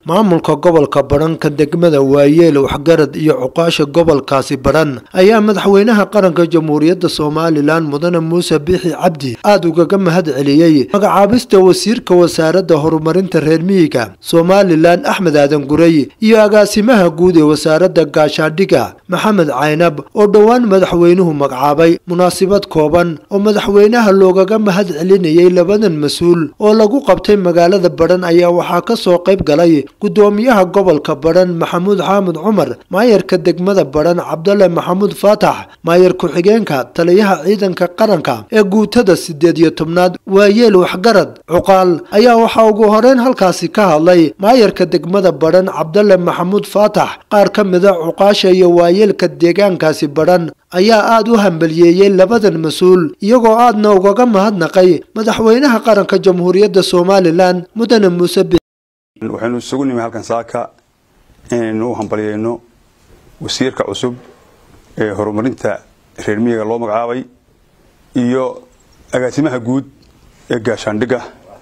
maamulka gobolka badhan ka degmada waayeel waxgarad iyo cuqaasha gobolkaasi badhan ayaa madaxweynaha qaranka jamhuuriyadda somalilan mudane muuse biixi cabdi aada ugaga mahad celiyey magacaabista wasiirka wasaaradda horumarinta reer miyiga somalilan axmed aadan gurey iyo agaasimaha guud ee wasaaradda gaashaandhiga maxamed caynab oo dhowaan madaxweynuhu magacaabay munaasibad kooban oo madaxweynaha loogaga mahad celinayay labadan mas-uul oo lagu qabtay magaalada badhan ayaa waxaa kasoo qayb galay gudoomiyaha gobolka badhan maxamuud xaamud cumar maayarka degmada badhan cabdalle maxamuud faatax maayar ku-xigeenka taliyaha ciidanka qaranka ee guutada sideed iyo tobnaad waayeel waxgarad cuqaal ayaa waxaa ugu horeyn halkaasi ka hadlay maayarka degmada badhan cabdalle maxamuud faatax qaar ka mida cuqaasha iyo waayeelka deegaankaasi badhan ayaa aada u hambaliyeeyey labadan mas-uul iyagoo aadna ugaga mahadnaqay madaxweynaha qaranka jamhuuriyadda somalilan mudane muuse waxaynu isugu nimi halkan saaka inaynu u hambalyeyno wasiirka cusub ee horumarinta reer miyiga loo magacaabay iyo agaasimaha guud ee gaashaandhigga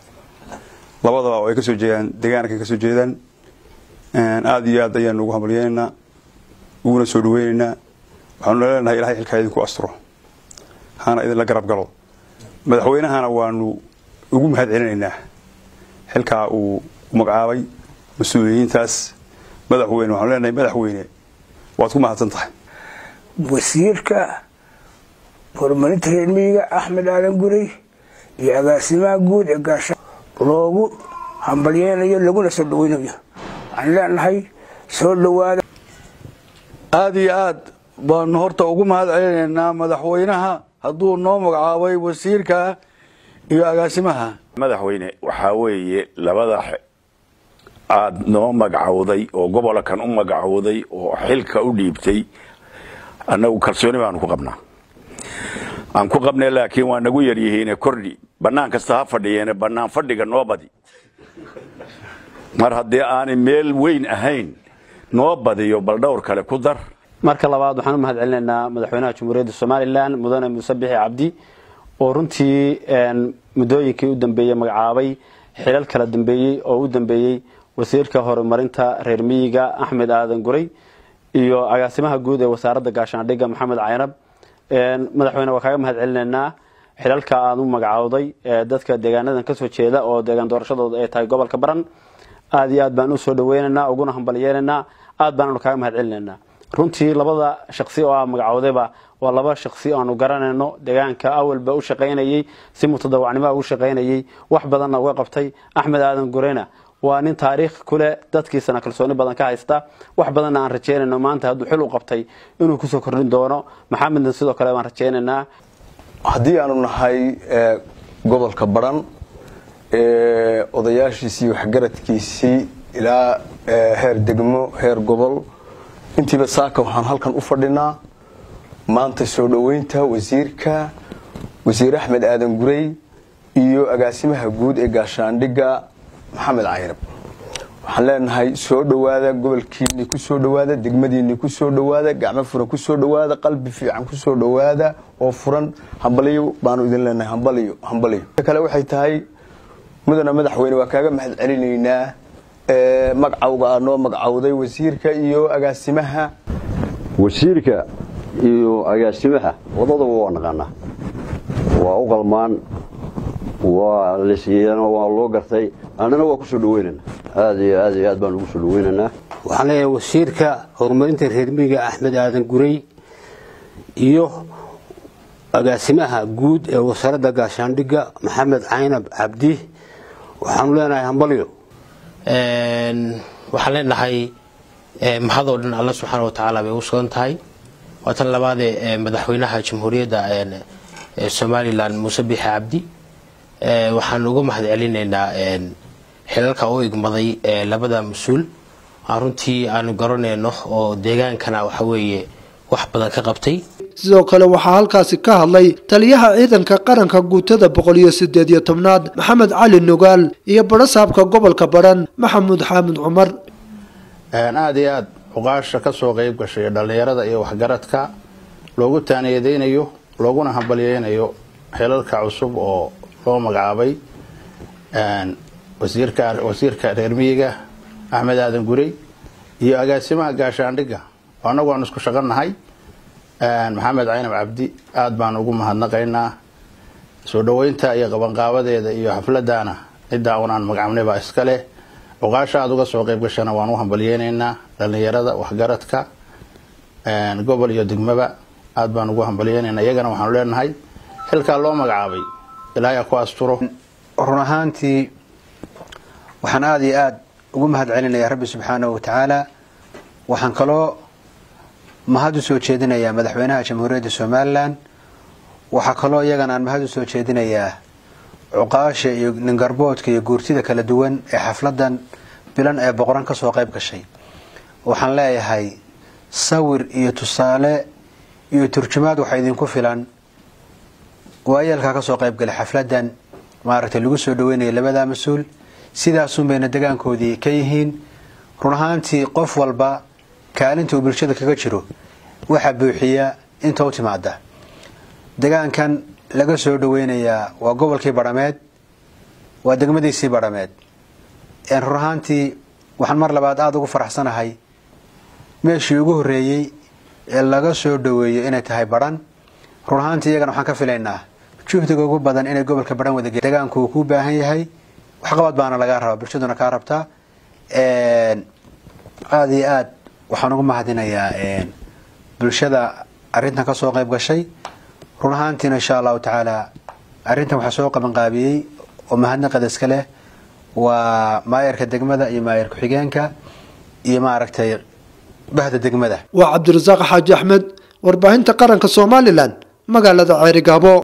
labadaba oo ay kasoo jeedaan deegaanka kasoo jeedaan aada iyo aad ayaanu ugu hambalyeynaynaa uguna soo dhaweynaynaa waxaanu leenahay ilahay xilkaa idinku asturo hana idinla garab galo madaxweynahana waanu ugu mahad celinaynaa xilkaa uu magacaabay mas-uuliyiintaas madaxweyne waxaanu leenahay madaxweyne waad ku mahadsan tahay wasiirka horumarinta reer miyiga axmed aadan gurey iyo agaasimaha guud ee gaasha loogu hambalyeynayo laguna soo dhaweynayo waxaan leenahay soo dhawaada aada iyo aad baanu horta ugu mahad celinaynaa madaxweynaha hadduu noo magacaabay wasiirka iyo agaasimaha madaxweyne waxaa weeye labada aada noo magacowday oo gobolkan u magacowday oo xilka u dhiibtay annagu kalsooni baanu ku qabnaa aan ku qabnay laakiin waa nagu yaryihiine kordhi bannaan kasta ha fadhiyeene bannaan fadhiga noo badi mar haddii aanay meel weyn ahayn noo badiyo bal dhowr kale ku dar marka labaad waxaan u mahad celinaynaa madaxweynaha jamhuuriyadda somalilan mudane muuse bixi cabdi oo runtii muddooyinkii u dambeeyey magacaabay xilal kala dambeeyey oo u dambeeyey wasiirka horumarinta reer miyiga axmed aadan guray iyo agaasimaha guud ee wasaaradda gaashaandhigga maxamed caynab madaxweyne waa kaaga mahad celinaynaa xilalka aad u magacowday dadka deegaanadan kasoo jeeda oo deegaan doorashadooda ay tahay gobolka baran aada iyo aad baan usoo dhaweynaynaa uguna hambalyeelaynaa aad baananu kaaga mahad celinaynaa runtii labada shaqsi oo aa magacowdayba waa laba shaqsi aanu garanayno deegaanka awalba u shaqaynayey si mutadawacnimoa ugu shaqaynayey wax badanna uga qabtay axmed aadan gureyna waa nin taariikh kuleh dadkiisana kalsooni badan ka haysta wax badanna aan rajeynayno maanta hadduu xil u qabtay inuu kusoo kordhin doono maxamedna sidoo kale baan rajeynaynaa haddii aanu nahay gobolka baran odayaashiisii waxgaradkiisii ilaa heer degmo heer gobol intiiba saaka waxaan halkan u fadhinaa maanta soo dhoweynta wasiirka wasiir axmed aadan gurey iyo agaasimaha guud ee gaashaandhigga maxamed caynab waxaan leenahay soo dhowaada gobolkiini ku soo dhowaada degmadiini ku soo dhowaada gacmo furan ku soo dhowaada qalbi fiican ku soo dhowaada oo furan hambaliyo baanu idin leenahay hambaliyo hambaliyo kale waxay tahay mudana madaxweyne waa kaaga mahad celinaynaa magacawga aa noo magacowday wasiirka iyo agaasimaha wasiirka iyo agaasimaha wadadaba waa naqaanaa waa u qalmaan waa lasiiyana waa loo gartay annana waa kusoo dhaweynana aad iyo aad iyo aad baan ugu soo dhaweynaynaa waxaan leeyahay wasiirka horumarinta reermiyiga axmed aadan gurey iyo agaasimaha guud ee wasaaradda gaashaandhigga maxamed caynab cabdi waxaanu leenahay hambalyo waxaan leenahay mahadoo dhan alla subxaana watacaala bay u sugan tahay waa tan labaadee madaxweynaha jamhuuriyadda somalilan muuse biixi cabdi waxaan uga mahad celinaynaa xilalka u igmaday labada mas-uul runtii aanu garanayno oo deegaankana waxaweeye wax badan ka qabtay sidoo kale waxaa halkaasi ka hadlay taliyaha ciidanka qaranka guutada boqol iyo sideed iyo tobnaad maxamed cali nugaal iyo barasaabka gobolka badhan maxamuud xaamid cumar aada iyo aad cuqaasha ka soo qayb gashay dhallinyarada iyo waxgaradka loogu taaniyadeynayo looguna hambalyeynayo xilalka cusub oo loo magacaabay wasiirka wasiirka reer miyiga axmed aadan gurey iyo agaasimaha gaashaandhigga oo annagu aan isku shaqanahay maxamed caynab cabdi aada baan ugu mahadnaqaynaa soo dhoweynta iyo qabanqaabadeeda iyo xafladana ciddaa un aan magacabnay baa iska leh cuqaasha aada uga soo qayb gashana waan u hambalyeynaynaa dhallinyarada waxgaradka gobol iyo degmaba aada baan ugu hambalyeynaynaa iyagana waxaanu leenahay xilkaa loo magacaabay ilaahay ha ku asturo run ahaantii waxaan aada iyo aada ugu mahad celinayaa rabbi subxaanahu wa tacaala waxaan kaloo mahad u soo jeedinayaa madaxweynaha jamhuuriyadda somalilan waxaa kaloo iyagana aan mahad u soo jeedinayaa cuqaasha iyo ningarboodka iyo guurtida kala duwan ee xafladan bilan ee boqoran kasoo qayb gashay waxaan leeyahay sawir iyo tusaale iyo turjumaad waxaa idinku filan waayeelkaa kasoo qayb galay xafladan maaragtay lagu soo dhaweynaya labadaa mas-uul sidaasun bayna degaankoodii ka yihiin run ahaantii qof walba kaalinta uu bulshada kaga jiro waxaa buuxiya inta u timaada degaankan laga soo dhaweynayaa waa gobolkii badhameed waa degmadiisii badhameed run ahaantii waxaan mar labaad aada ugu faraxsanahay meeshii ugu horreeyey ee laga soo dhaweeyo inay tahay badhan run ahaantii iyagana waxaan ka filaynaa juhdiga ugu badan inay gobolka badhan wada degaanku uu ku baahan yahay waxqabad baana lagaa rabaa bulshaduna kaa rabtaa aada iyo aad waxaan ugu mahadinayaa bulshada arrintan kasoo qayb gashay run ahaantiina insha allahu tacaala arrintan waxaa soo qabanqaabiyey oo mahadnaqada iska leh waa maayarka degmada iyo maayar ku-xigeenka iyo maaragtay bahda degmada waa cabdirasaaq xaaji axmed warbaahinta qaranka somalilan magaalada ceerigaabo